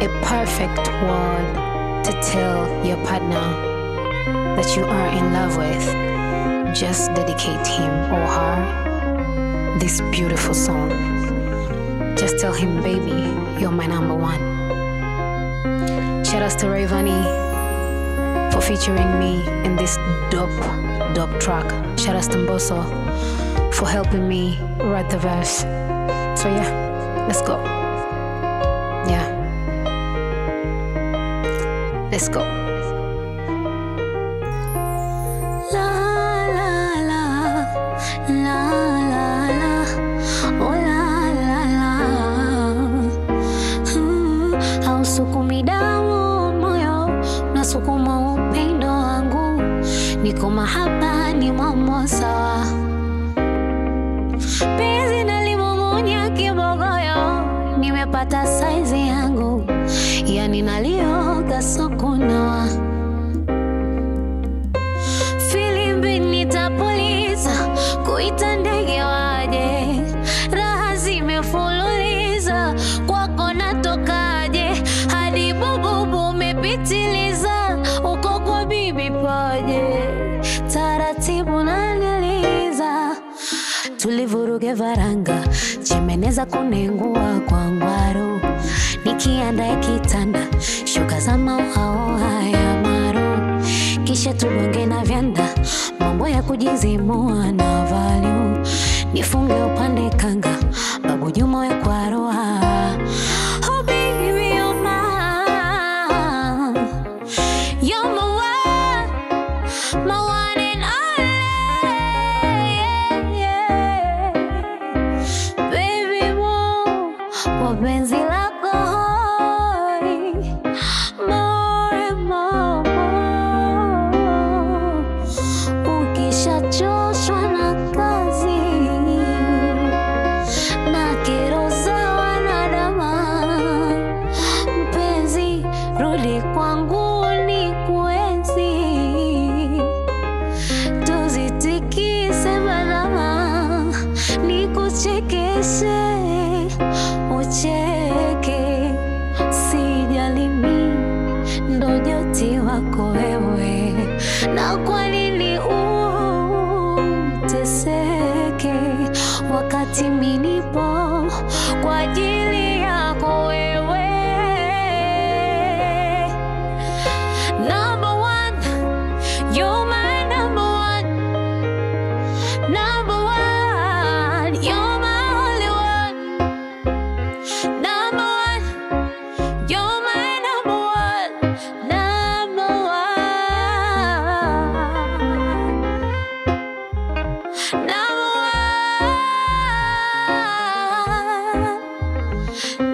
a perfect word to tell your partner that you are in love with, just dedicate him or her this beautiful song. Just tell him, baby, you're my number one. Shout out to Rayvani for featuring me in this dope, dope track. Shout out to Mboso for helping me write the verse. So yeah, let's go. Yeah. Let's go. La la la la la la oh la la la mm, hausukumi damu moyo unasukuma upendo wangu niko mahaba ni mambo sawa penzi nalimung'unya kibogoyo nimepata saizi yangu yani nalioga sokunawa filimbi nitapuliza kuita ndege waje raha zimefululiza kwako natokaje hadi bububu umepitiliza uko kwa bibi paje taratibu naniliza tulivuruge varanga chimeneza kunengua kwa ngwaru nikiandae kitanda shuka za mauaoa ya maru kisha tugonge na vyanda mambo ya kujizimua na valyu nifunge upande kanga babu juma we kwa roha Oh, baby, you're mine. You're my one, my one and only. Yeah, yeah. Baby, mo, kwa penzi lako hoi, more and more. Ukishachoshwa na kazi na kero za wanadama, mpenzi, rudi kwangu ni kuenzi tuzitikise balama nikuchekeshe ucheke sijalimi ndo joti wako wewe na kwa nini uteseke wakati minipo kwa ajili yako wewe Number one, you're my number one. Number one, you're my only one. Number one, you're my number one. Number one. Number one.